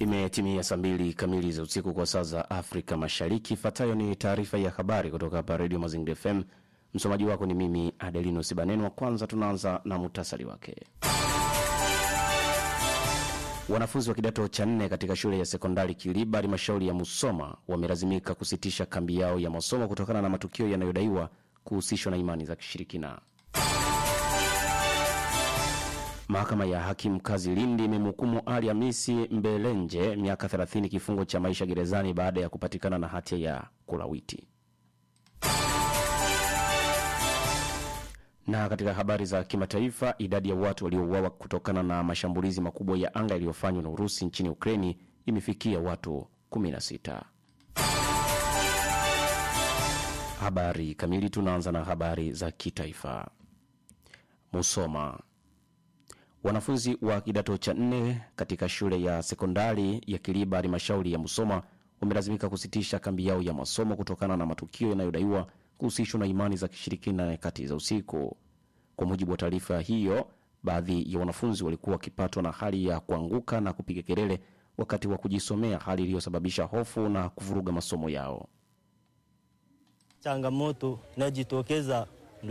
Imetimia saa mbili kamili za usiku kwa saa za Afrika Mashariki. Ifuatayo ni taarifa ya habari kutoka hapa Redio Mazingira FM. Msomaji wako ni mimi Adelino Sibanenwa. Kwanza tunaanza na muhtasari wake. Wanafunzi wa kidato cha nne katika shule ya sekondari Kiliba, halmashauri ya Musoma, wamelazimika kusitisha kambi yao ya masomo kutokana na matukio yanayodaiwa kuhusishwa na imani za kishirikina. Mahakama ya hakimu mkazi Lindi imemhukumu Ali Hamisi Mbelenje miaka 30 kifungo cha maisha gerezani baada ya kupatikana na hatia ya kulawiti. Na katika habari za kimataifa, idadi ya watu waliouawa kutokana na mashambulizi makubwa ya anga yaliyofanywa na Urusi nchini Ukraini imefikia watu 16. Habari kamili, tunaanza na habari za kitaifa. Musoma, wanafunzi wa kidato cha nne katika shule ya sekondari ya Kiliba, halmashauri ya Musoma, wamelazimika kusitisha kambi yao ya masomo kutokana na matukio yanayodaiwa kuhusishwa na imani za kishirikina nyakati za usiku. Kwa mujibu wa taarifa hiyo, baadhi ya wanafunzi walikuwa wakipatwa na hali ya kuanguka na kupiga kelele wakati wa kujisomea, hali iliyosababisha hofu na kuvuruga masomo yao. Changamoto inayojitokeza